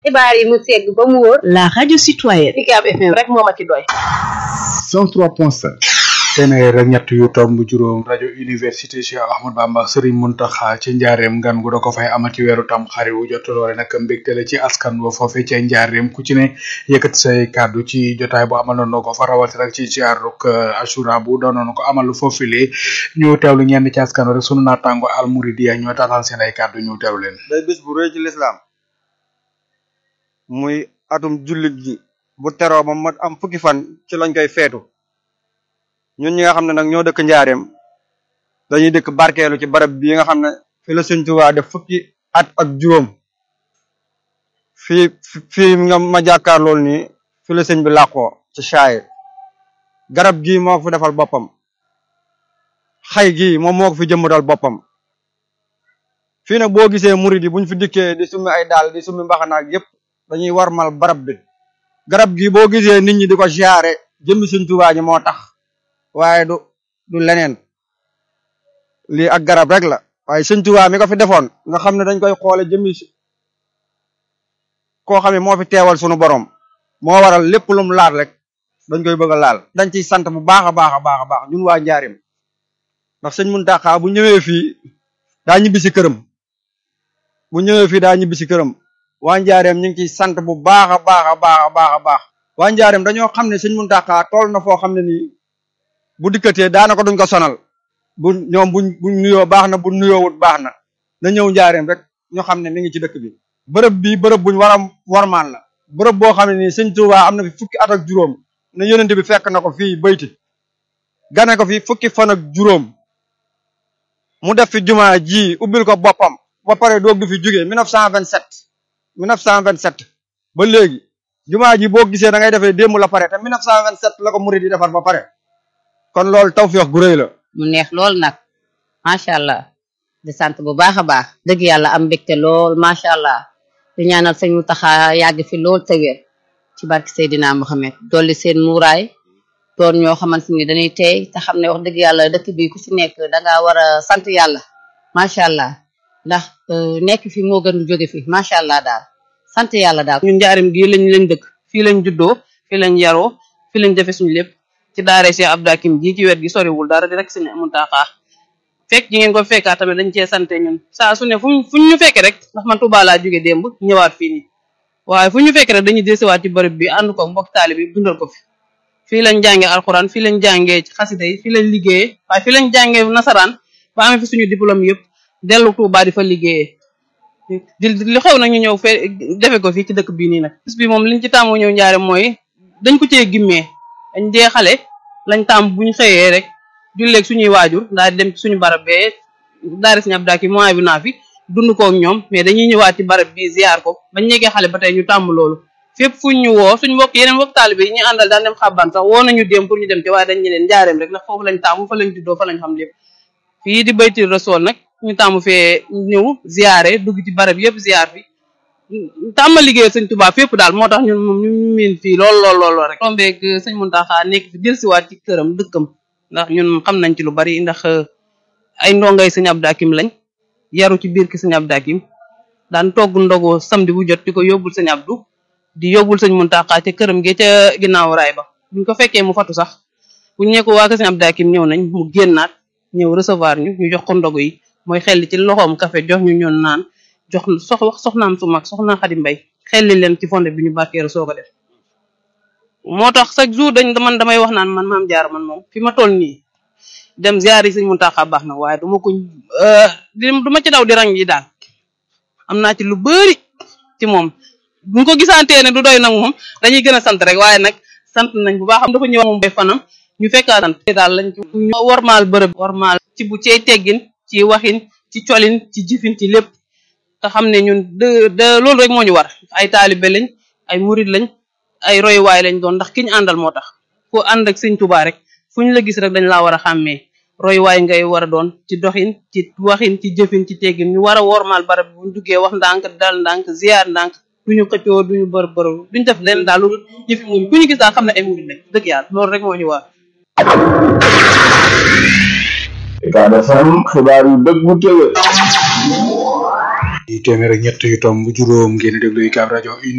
xibaar yi mu segg ba mu wóor la radio citoyenne Ucab FM rek moo ma ci doy 103.5 téeméer ak ñett yu tomb juróom rajo université Cheikh Ahmad Bamba Serigne Mountakha ci njaareem ngan gu da ko fay amal ci weeru tam xarit wu jot loole nag mbégte la ci askan wa foofe ca njaareem ku ci ne yëkkati say kàddu ci jotaay bu amal na ko fa rawati rek ci ziaruk assura bu doonoon ko amal foofile ñu teewlu ñenn ci askan wa rek sunu naataango almuridiya ñoo taataan seen ay kàddu ñu teewlu leen day bis bu rëy ci lislaam muy atum jullit gi bu teroo ba mat am fukki fan ci lañ koy feetu ñun ñi nga xam ne nag ñoo dëkk njaareem dañuy dëkk barkeelu ci barab bii nga xam ne fi la Sëñ Tuubaa def fukki at ak juróom fii fii nga ma jàkkaar lool nii fi la sëñ bi làqoo ci saayir garab gii moo ko fi defal boppam xay gii moom moo ko fi jëmbatal boppam fii nag boo gisee murid yi buñ fi dikkee di summi ay daal di summi mbaxanaak yépp dañuy warmal barab bi garab gi boo gisee nit ñi di ko ziyaare jëmmi Sëñ Tuubaa ji moo tax waaye du du leneen lii ak garab rek la waaye Sëñ Tuubaa mi ko fi defoon nga xam ne dañ koy xoole jëmmi koo xam ne moo fi teewal sunu borom moo waral lépp lum laal rek dañ koy bëgg a laal dañ ciy sant bu baax a baax a baax a baax ñun waa njaarim ndax sëñ Muntaxa bu ñëwee fii daa ñibbi si këram bu ñëwee fii daa ñibbi si këram waa njaareem ñu ngi ciy sant bu baax a baax a baax a baax a baax waa njaareem dañoo xam ne sëñ Muntaxa tool na foo xam ne nii bu dikkatee daanaka duñ ko sonal bu ñoom buñ buñ nuyoo baax na bu nuyoowut baax na na ñëw njaareem rek ñu xam ne mi ngi ci dëkk bi bërëb bi bërëb buñ war a warmaan la bërëb boo xam ne nii sëñ Tuubaa am na fi fukki at ak juróom ne yonent bi fekk na ko fii bayti gane ko fi fukki fan ak juróom mu def fi jumaa ji ubbil ko boppam ba pare doog du fi jógee 1927 1927 ba léegi jumaa ji boo gisee da ngay defee démb la pare te 1927 la ko murid yi defar ba pare kon loolu tawfeex gu rëy la mu neex lool nag macha allah di sant bu baax a baax dëgg yàlla am mbégte lool macha allah di ñaanal sëñ Mountakha yàgg fi lool te wér ci barke Seydina Mohamed dolli seen muuraay doon ñoo xamante ni dañuy tey te xam ne wax dëgg yàlla dëkk bi ku ci nekk dangaa war a sant yàlla macha allah ndax nekk fi moo gën jóge fi macha allah daal sant yàlla daal. ñun njaarim gii lañ lañ dëkk fii lañ juddoo fii lañ yaroo fii lañ defe suñu lépp ci daare Cheikh Abdou Hakim ji ci wet gi soriwul dara di rek sëñ Muntaxa fekk ji ngeen ko fekkaa tamit dañ cee sante ñun saa su ne fuñ fuñ ñu fekke rek ndax man Tuubaa laa jóge démb ñëwaat fii nii waaye fu ñu fekke rek dañuy desiwaat ci bërëb bi ànd ko mbokk taali bi dundal ko fi fii lañ jàngee alxuraan fii lañ jàngee ci xasida yi fii lañ liggéeyee waaye fii lañ jàngee nasaraan ba amee fi suñu diplôme yëpp dellu Tuubaa di fa liggéeyee di li xew nag ñu ñëw fee defe ko fii ci dëkk bii nii nag bis bi moom liñ ci tàmmu ñëw njaare mooy dañ ko cee gimmee dañ dee xale lañ tàmm bu ñu xëyee rek julleeg suñuy waajur daal di dem ci suñu barab bee daari Sëñ Abdou Hakim mois bi naa fi dund koog ñoom mais dañuy ñëwaat ci barab bi ziar ko bañ nekkee xale ba tey ñu tàmm loolu fépp fuñ ñu woo suñ mbokk yeneen mbokk taalibe yi ñu àndal daan dem xabban sax woo nañu dem pour ñu dem ci waaye dañ ñeneen njaareem rek ndax foofu lañ tàmm fa lañ juddoo fa lañ xam lépp fii di bayti rasool nag ñu tàmm fee ñëw ziare dugg ci barab yëpp ziar fi tàmm liggéey sëñ Tuubaa fépp daal moo tax ñun moom ñu miin fii lool lool lool rek tombeeg sëñ Muntaxa nekk fi delsiwaat ci këram dëkkam ndax ñun xam nañ ci lu bari ndax ay ndongay sëñ Abdou Hakim lañ yaru ci biir ki sëñ Abdou Hakim daan togg ndogu samedi bu jot di ko yóbbul sëñ Abdou di yóbbul sëñ Muntaxa ca këram gi ca ginnaaw raay ba buñ ko fekkee mu fatu sax buñ ne ko waa ko sëñ Abdou Hakim ñëw nañ mu génnaat ñëw recevoir ñu ñu jox ko ndogu yi mooy xelli ci loxoom café jox ñu ñoon naan jox sox wax soxnaam su mag soxna Xadi Mbay xelli leen ci fonde bi ñu barkeeru soo ko def moo tax chaque jour dañ man damay wax naan man maam jaar man moom fi ma toll nii dem ziar yi sëñ Muntaxa baax na waaye duma ko du ma ci daw di rang yi daal am naa ci lu bëri ci moom buñ ko gisantee ne du doy nag moom dañuy gën a sant rek waaye nag sant nañ bu baax am dafa ñëw moom bay fanam ñu fekkaa sant daal lañ ci warmaal bërëb warmaal ci bu cey teggin ci waxin ci colin ci jëfin ci lépp te xam ne ñun de de loolu rek moo ñu war ay taalibe lañ ay murid lañ ay royuwaay lañ doon ndax ki ñu àndal moo tax ku ànd ak sëñ Tuubaa rek fu ñu la gis rek dañ laa war a xàmmee royuwaay ngay war a doon ci doxin ci waxin ci jëfin ci teggin ñu war a wormaal barab bu ñu duggee wax ndànk dal ndànk ziar ndànk duñu xëccoo duñu bër bër duñu def leen daal loolu jëfi muñ ku ñu gis daal xam ne ay murid lañ dëgg yàlla loolu rek moo ñu war Ucab FM xibaar yu dëggu tëwë di téeméer ak ñett yu tomb juróom ngeen di déglu UCAB rajo